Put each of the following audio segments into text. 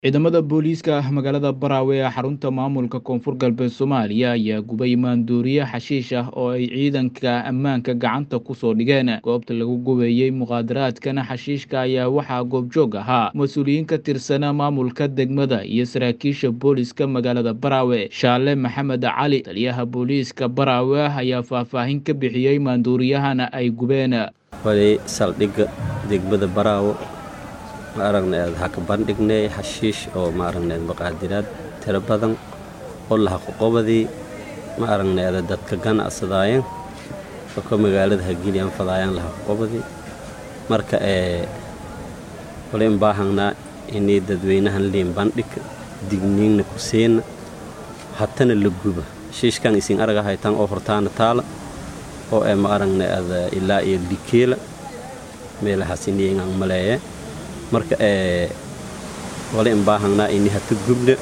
ciidamada booliiska magaalada Baraawe ee xarunta maamulka koonfur galbeed Soomaaliya ayaa gubay maandooriye xashiish ah oo ay ciidanka ammaanka gacanta ku soo dhigeen goobta lagu gubayey muqaadaraadkan xashiishka ayaa waxaa goobjoog ahaa mas-uuliyiin ka tirsana maamulka degmada iyo saraakiisha booliiska magaalada Baraawe Shaale Maxamed Cali taliyaha booliiska Baraawe ayaa faahfaahin ka bixiyey maandooriyahana ay gubeen wali saldhigga degmada baraawo ma aragnayd ha ka bandhignay xashiish oo ma aragnayd maqaadiraad tiro badan oo lahaqoqobadii ma aragnayd dadka ganacsadaayeen dadka magaalada hagiliyaan fadaayaan lahaqoqobadii marka ee wali in baahangnaa inay dadweynahan liin bandhig digniinna ku siina hatana la guba xashiishkan isin araga haytaan oo hortaana taala oo ee ma aragnayd ilaa iyo likeela meelahaas iniyangaan maleeye marka ee wali in baahangnaa ini hata gubna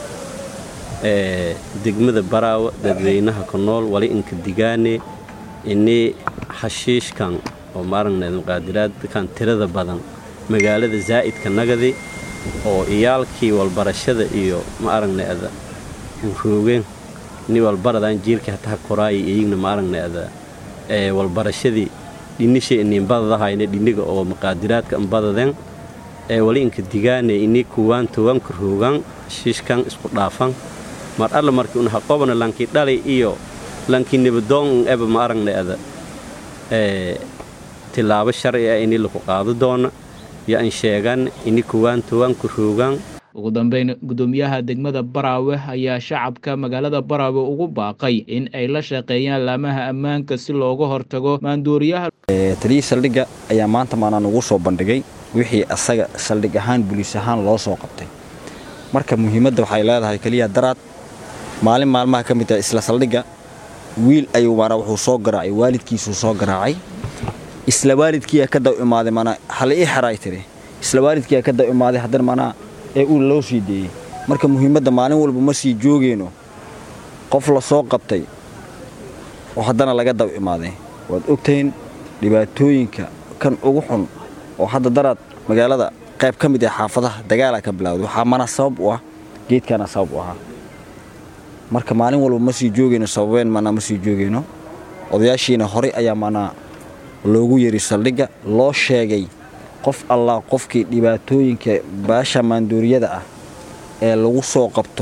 ee degmada baraawa dadweynaha ku nool wali inka digaane ini xashiishkan oo ma aragnayd muqaadiraadkan tirada badan magaalada zaa'idka nagadi oo iyaalkii walbarashada iyo ma aragnayd roogeen ini walbaradaan jiilkii hataha koraaya iyigna ma aragnayd ee walbarashadii dhinishay iniinbadadahayna dhiniga oo muqaadiraadka inbadadeen ee wali inka digaane ini kuwaan towanka roogaan xashiishkan isku dhaafan mar alla markii un haqobana lankii dhali iyo lankii nibadoon eba ma aragnayada ee tilaabo sharci ah ini laku qaado doona yo an sheegan ini kuwaan towanka roogaan ugu dambeyn guddoomiyaha degmada baraawe ayaa shacabka magaalada baraawe ugu baaqay in ay la shaqeeyaan laamaha ammaanka si looga hortago maandooriyaha taliyii saldhigga ayaa maanta maanaan ugu soo bandhigay wixii asaga saldhig ahaan buliis ahaan loo soo qabtay marka muhiimadda waxay leedahay keliya daraad maalin maalmaha ka mid ah isla saldhigga wiil ayuu maanaa wuxuu soo garaacay waalidkiisuu soo garaacay isla waalidkiiyaa ka daw imaaday maanaa hala ii xeraay tiri isla waalidkiiyaa ka daw imaaday haddana maanaa ee uu loo sii deeyey marka muhiimadda maalin walba ma sii joogeyno qof la soo qabtay oo haddana laga daw imaaday waad ogtahin dhibaatooyinka kan ugu xun oo hadda daraad magaalada qayb ka mid ah xaafadaha dagaalaa ka bilawday waxaa mana sabab u ah geedkaana sabab u ahaa marka maalin walba ma sii joogeyno sababeen manaa ma sii joogeyno odayaashiina horey ayaa manaa loogu yeri saldhigga loo sheegay qof allah qofkii dhibaatooyinka baasha maandooriyada ah ee lagu soo qabto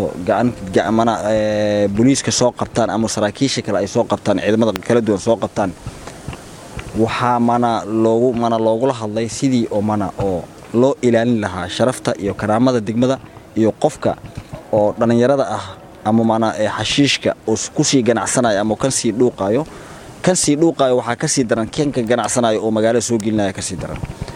boliiska soo qabtaan ama saraakiisha kale ay soo qabtaan ciidamada kala duwan soo qabtaan waxaa mana loogu mana loogula hadlay sidii oo mana oo loo ilaalin lahaa sharafta iyo karaamada degmada iyo qofka oo dhallinyarada ah ama mana xashiishka oo kusii ganacsanayo ama kan sii dhuuqaayo kan sii dhuuqaayo waxaa kasii daran kenka ganacsanayo oo magaalada soo gelinaya kasii daran